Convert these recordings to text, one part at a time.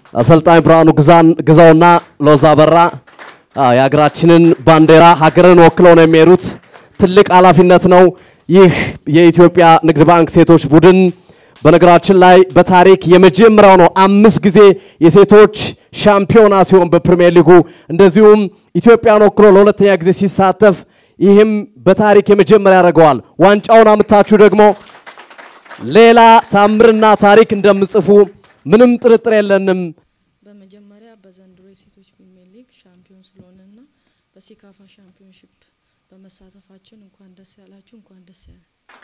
አሰልጣኝ ብርሃኑ ግዛውና ሎዛ በራ የሀገራችንን ባንዲራ ሀገርን ወክለው ነው የሚሄዱት። ትልቅ ኃላፊነት ነው። ይህ የኢትዮጵያ ንግድ ባንክ ሴቶች ቡድን በነገራችን ላይ በታሪክ የመጀመሪያው ነው። አምስት ጊዜ የሴቶች ሻምፒዮና ሲሆን በፕሪሚየር ሊጉ እንደዚሁም ኢትዮጵያን ወክሎ ለሁለተኛ ጊዜ ሲሳተፍ ይህም በታሪክ የመጀመሪያ ያደርገዋል። ዋንጫውን አምታችሁ ደግሞ ሌላ ታምርና ታሪክ እንደምጽፉ ምንም ጥርጥር የለንም። በመጀመሪያ በዘንድሮ የሴቶች ፕሪሚየር ሊግ ሻምፒዮን ስለሆነና በሴካፋ ሻምፒዮንሺፕ በመሳተፋችን እንኳን ደስ ያላችሁ፣ እንኳን ደስ ያለ።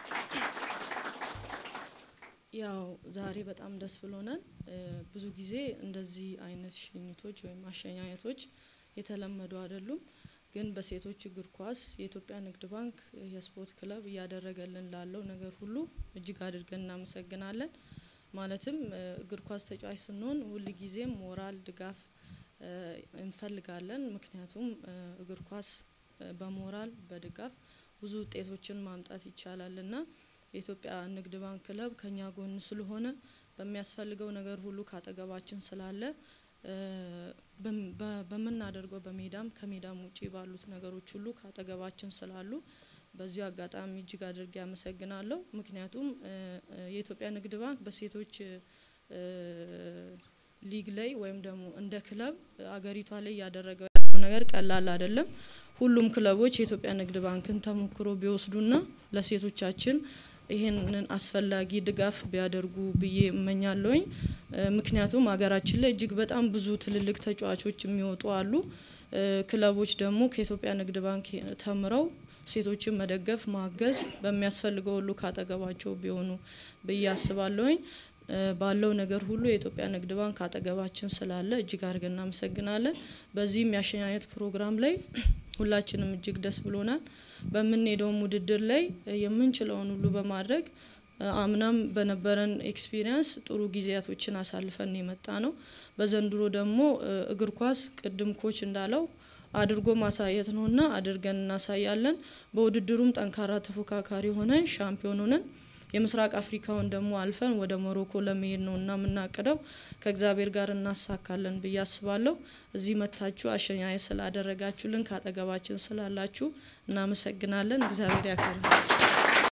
ያው ዛሬ በጣም ደስ ብሎናል። ብዙ ጊዜ እንደዚህ አይነት ሽኝቶች ወይም አሸኛኘቶች የተለመዱ አይደሉም። ግን በሴቶች እግር ኳስ የኢትዮጵያ ንግድ ባንክ የስፖርት ክለብ እያደረገልን ላለው ነገር ሁሉ እጅግ አድርገን እናመሰግናለን። ማለትም እግር ኳስ ተጫዋች ስንሆን ሁል ጊዜም ሞራል ድጋፍ እንፈልጋለን። ምክንያቱም እግር ኳስ በሞራል በድጋፍ ብዙ ውጤቶችን ማምጣት ይቻላል እና የኢትዮጵያ ንግድ ባንክ ክለብ ከኛ ጎን ስለሆነ በሚያስፈልገው ነገር ሁሉ ካጠገባችን ስላለ በምናደርገው በሜዳም ከሜዳም ውጪ ባሉት ነገሮች ሁሉ ካጠገባችን ስላሉ በዚሁ አጋጣሚ እጅግ አድርጌ አመሰግናለሁ። ምክንያቱም የኢትዮጵያ ንግድ ባንክ በሴቶች ሊግ ላይ ወይም ደግሞ እንደ ክለብ አገሪቷ ላይ እያደረገው ያለው ነገር ቀላል አይደለም። ሁሉም ክለቦች የኢትዮጵያ ንግድ ባንክን ተሞክሮ ቢወስዱና ለሴቶቻችን ይህንን አስፈላጊ ድጋፍ ቢያደርጉ ብዬ እመኛለሁኝ። ምክንያቱም ሀገራችን ላይ እጅግ በጣም ብዙ ትልልቅ ተጫዋቾች የሚወጡ አሉ። ክለቦች ደግሞ ከኢትዮጵያ ንግድ ባንክ ተምረው ሴቶችን መደገፍ፣ ማገዝ በሚያስፈልገው ሁሉ ካጠገባቸው ቢሆኑ ብዬ አስባለሁኝ። ባለው ነገር ሁሉ የኢትዮጵያ ንግድ ባንክ አጠገባችን ስላለ እጅግ አድርገን እናመሰግናለን። በዚህም የአሸኛኘት ፕሮግራም ላይ ሁላችንም እጅግ ደስ ብሎናል። በምንሄደውም ውድድር ላይ የምንችለውን ሁሉ በማድረግ አምናም በነበረን ኤክስፒሪየንስ ጥሩ ጊዜያቶችን አሳልፈን የመጣ ነው። በዘንድሮ ደግሞ እግር ኳስ ቅድም ኮች እንዳለው አድርጎ ማሳየት ነውና አድርገን እናሳያለን። በውድድሩም ጠንካራ ተፎካካሪ ሆነን ሻምፒዮን ሆነን የምስራቅ አፍሪካውን ደግሞ አልፈን ወደ ሞሮኮ ለመሄድ ነው እና የምናቅደው ከእግዚአብሔር ጋር እናሳካለን ብዬ አስባለሁ። እዚህ መታችሁ አሸኛኘት ስላደረጋችሁልን ካጠገባችን ስላላችሁ እናመሰግናለን። እግዚአብሔር ያክብር።